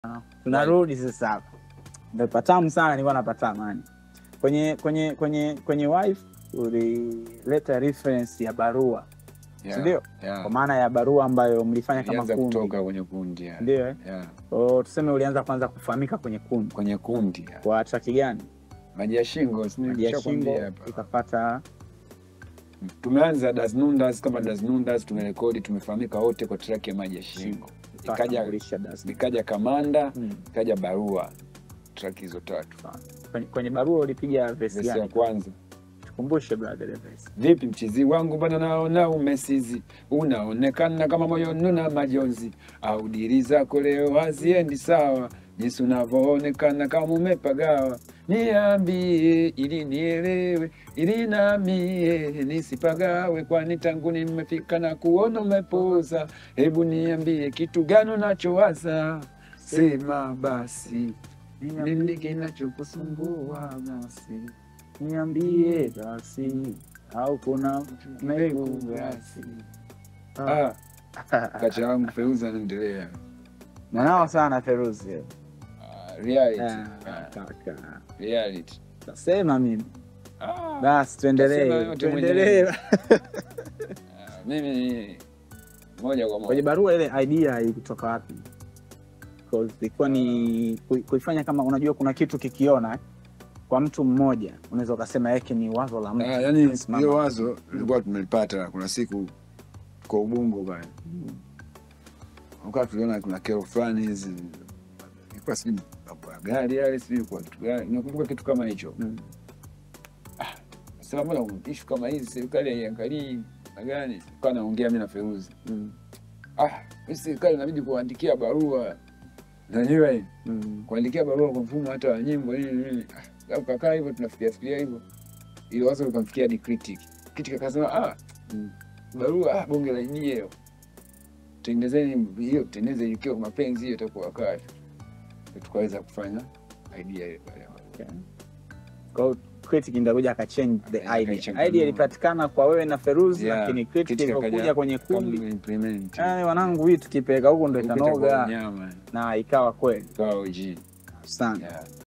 tunarudi sasa hapa, ndo patamu sana, nilikuwa napata amani kwenye kwenye kwenye kwenye wife ulileta reference ya barua Yeah, sindio? yeah. Kwa maana ya barua ambayo mlifanya kama Ilianza kundi, kutoka kwenye kundi yeah. ndio eh? Yeah. Kwa tuseme ulianza kwanza kufahamika kwenye kundi kwenye kundi yeah. kwa traki gani? maji ya shingo si Maji ya nimeshakwambia shingo hapa. ikapata tumeanza Das Nundas kama Das Nundas tumerekodi tumefahamika wote kwa track ya maji ya shingo ikaja ikatambulisha Das. ikaja kamanda Mm. ikaja barua track hizo tatu Kwenye, kwenye barua ulipiga vesi vesi ya gani? kwanza Tukumbushe brother ile vesi. vipi mchizi wangu bana naona umesizi unaonekana kama moyo nuna majonzi au diri zako leo haziendi sawa jinsi unavyoonekana kama umepagawa niambie ili nielewe ili namie nisipagawe kwani tangu nimefika na kuona umepoza hebu niambie kitu gani unachowaza sema basi nini kinachokusumbua basi Niambie basi au kuna mbegu basi. Ah, kacha yangu Feuza anaendelea. Mwanao sana Feruzi. Ah, reality. Ah, Ah, kaka. reality. Tasema mimi. Ah, Basi Tasema tuendelee. yote Tuendelee. ah, mimi moja kwa Kwenye moja barua ile idea ilitoka wapi? Because ilikuwa ni kui- kuifanya kama unajua kuna kitu kikiona eh, kwa mtu mmoja unaweza ukasema yake ni wazo la mtu. Ah, yani Simama. hiyo wazo lilikuwa tumelipata kuna siku kwa ubungo pale ukaa tuliona kuna kero fulani hizi ilikuwa sijui mambo ya gari yale sijui kwa kitu gani nakumbuka kitu kama hicho Mm. sema mbona ishu kama hizi serikali haiangalii na gani kaa naongea mi na Feruzi Mm. ah, hii serikali inabidi kuandikia barua najua hii Mm. kuandikia barua kwa mfumo hata wa nyimbo nini nini Ah, au kakaa hivyo tunafikiria fikiria hivyo ili wazo likamfikia hadi critic critic akasema ah, Mm. barua ah, bonge la idea hiyo tengenezeni hiyo tengeneze ikiwa mapenzi hiyo itakuwa kazi tukaweza kufanya idea ile pale Okay. Kwa hiyo critic ndakuja akachange the idea. Akaichanganya. Idea ilipatikana kwa wewe na Feruzi Yeah, lakini critic critic ilivyokuja akaja kwenye kundi Kama implement yani wanangu hii tukipeleka huko ndo Huko itakuwa itanoga nyama na ikawa kweli ikawa OG sana. yeah